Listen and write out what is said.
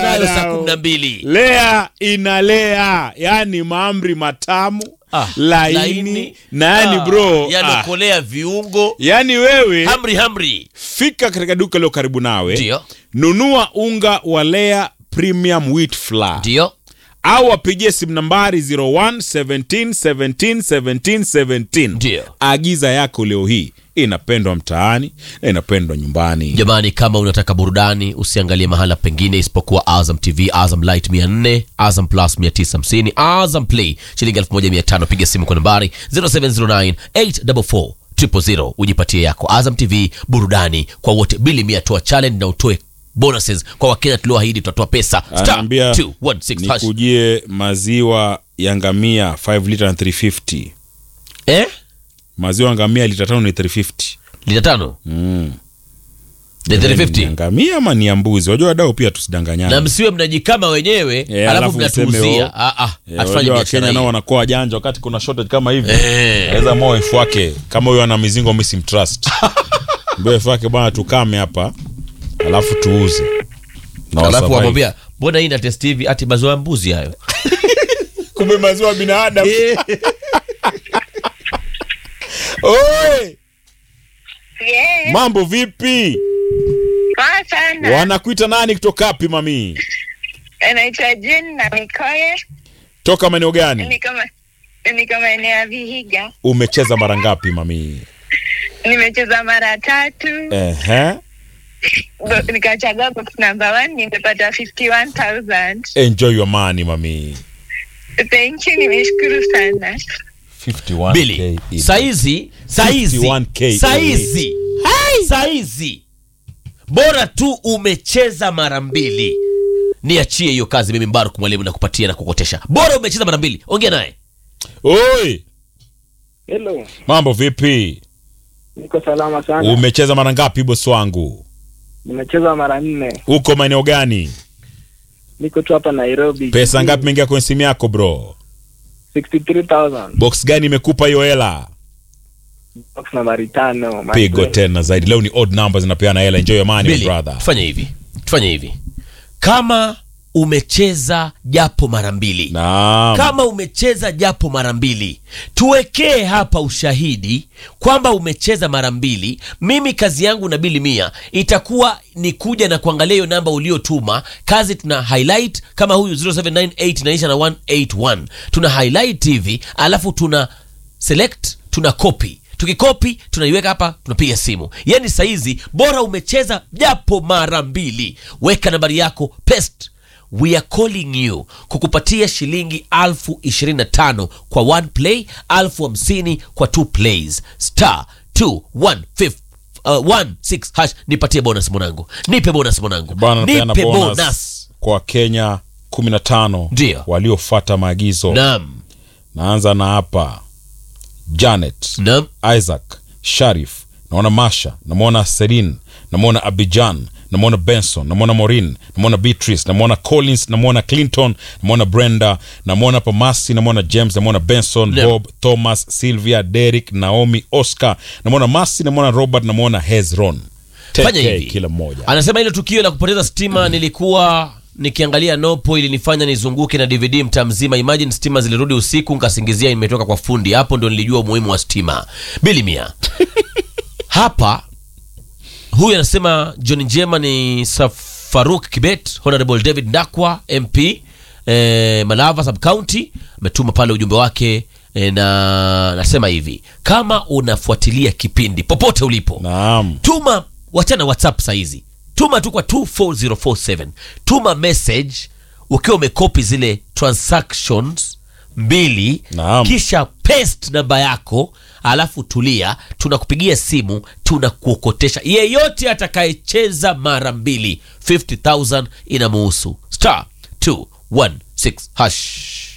nayo saa wadau. kumi na mbili lea inalea yani maamri matamu Ah, laini, na yani ah, bro ah, yanokolea viungo yani wewe hamri hamri fika katika duka lilo karibu nawe ndio nunua unga wa lea premium wheat flour ndio au wapigie simu nambari 01 17 17 17 17 Ndio. agiza yako leo hii inapendwa mtaani na inapendwa nyumbani jamani kama unataka burudani usiangalie mahala pengine isipokuwa azam tv azam light 400 azam plus 950 azam play shilingi 1500 piga simu kwa nambari 0709 844 000 ujipatie yako azam tv burudani kwa wote bili mia toa challenge na utoe bonuses kwa wakenya tulioahidi tutatoa pesa Star anaambia 216 hash. nikujie maziwa ya ngamia 5 liter na 350 eh maziwa ya ngamia lita tano ni 350 lita tano mm. ni Ni 350 ngamia ama ni ya mbuzi wajua wadau pia tusidanganyane na msiwe mnajikama wenyewe Eh, alafu alafu mseme, mnatuuzia oh, Ah, ah, Eh, hatufanyi wajua biashara wakenya nao hii. wanakuwa wajanja wakati kuna shortage kama hivi Eh. naweza moa wife wake kama huyo ana mizingo mi simtrust mbio wife wake bwana tukame hapa alafu tuuze Na alafu wasurvive. wamwambia mbona hii na test hivi ati maziwa ya mbuzi hayo kumbe maziwa binadamu Oi, Yes, mambo vipi poa sana. wanakuita nani kutoka wapi mami Anaitwa Jane na Mikoye. toka maeneo gani Niko ma- niko maeneo ya Vihiga. umecheza mara ngapi mami Nimecheza mara tatu, Ehe. Bo- nikachagua box number one, nimepata 51,000. enjoy your money mami Thank you, nimeshukuru sana. 51K bili in. saizi saizi 51K saizi saizi bora tu umecheza mara mbili niachie hiyo kazi mimi mbaruk mwalimu na kupatia na kukotesha bora umecheza mara mbili ongea naye oi Hello, mambo vipi niko salama sana. umecheza mara ngapi bosi wangu Nimecheza mara nne, uko maeneo gani niko tu hapa Nairobi. pesa ngapi imeingia kwenye simu yako bro 63,000. box gani imekupa hiyo hela Box nambari tano. my pigo friend. tena zaidi leo ni odd numbers zinapeana hela enjoy your money my Billy, brother tufanye hivi tufanye hivi kama umecheza japo mara mbili naam kama umecheza japo mara mbili tuwekee hapa ushahidi kwamba umecheza mara mbili mimi kazi yangu na bili mia itakuwa ni kuja na kuangalia hiyo namba uliotuma kazi tuna highlight kama huyu 0798 inaisha na 181 tuna highlight hivi alafu tuna select tuna copy tukikopi tunaiweka hapa tunapiga simu yani saizi bora umecheza japo mara mbili weka nambari yako paste we are calling you kukupatia shilingi alfu ishirini na tano kwa one play alfu hamsini kwa two plays star 215 Uh, 16 hash nipatie bonus mwanangu nipe bonus mwanangu bwana napeana nipe bonus, bonus kwa kenya 15 Ndio. waliofata maagizo naam naanza na hapa janet naam isaac sharif naona masha namwona selin namwona abijan namwona benson namwona morin namwona beatrice namwona collins namwona clinton namwona brenda namwona pamasi namwona james namwona benson Naam. bob thomas sylvia derik naomi oscar namwona masi namwona robert namwona hezron fanya 10K hivi kila mmoja anasema ile tukio la kupoteza stima nilikuwa nikiangalia nopo ilinifanya nizunguke na dvd mtaa mzima imagine stima zilirudi usiku nkasingizia imetoka kwa fundi hapo ndo nilijua umuhimu wa stima bili mia hapa huyu anasema john njema ni safaruk kibet honorable david ndakwa mp eh, malava sub county ametuma pale ujumbe wake eh, na nasema hivi kama unafuatilia kipindi popote ulipo naam tuma wachana whatsapp sahizi tuma tu kwa 24047 tuma message ukiwa umekopi zile transactions mbili Naam. kisha paste namba yako alafu tulia tunakupigia simu tunakuokotesha yeyote atakayecheza mara mbili 50000 inamuhusu star 216 hash